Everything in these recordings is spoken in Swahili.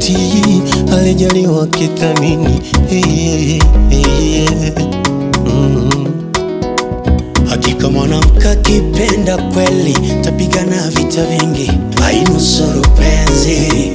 kutii, alijaliwa kithamini hey, hey, hey, mm. Hakika mwanamke akipenda kweli, tapigana vita vingi, ainusuru penzi.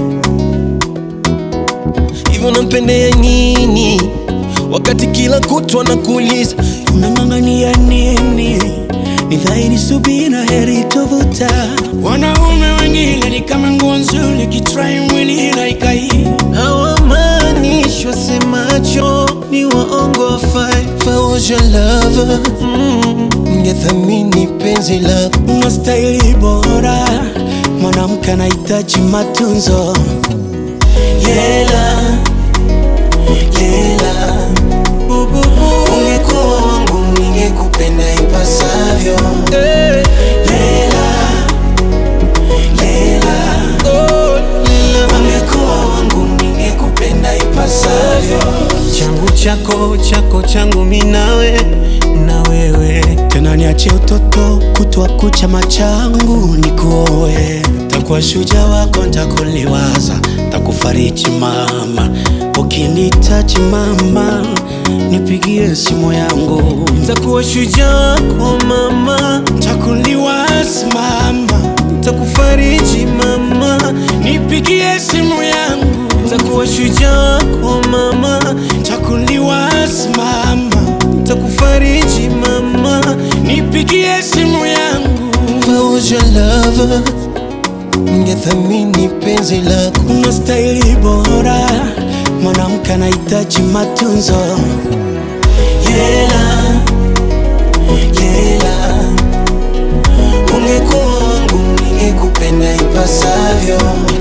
Hivyo nampendea nini wakati kila kutwa nakuuliza Unang'ang'ania nini? Ni dhahiri subira heri tovuta. Wanaume wengine ni kama nguo nzuri, kitrai mwili laikai. hawamaanishwa semacho ni waongo wafai. If I was your lover, mm, ningethamini penzi lako Unastahili bora, mwanamke anahitaji matunzo. Lela, lela, ungekuwa wangu ningekupenda ipasavyo lela, lela. Oh, Leila. Ungekuwa wangu ningekupenda ipasavyo. changu chako chako changu minawe na wewe Tena niache utoto kutwa kucha machangu nikuoe, takuwa shujaa wako, ntakuliwaza, takufariji mama, ukinitaji mama, nipigie simu yangu, takuwa shujaa wako mama takuliwaza mama, takufariji mama nipigie simu yangu, takuwa shujaa wako mama takuliwaza mama, takufariji mama nipigie simu yangu. If I was your lover ningethamini penzi lako Unastahili bora, mwanamke anahitaji matunzo. Lela, lela, ungekuwa wangu ningekupenda ipasavyo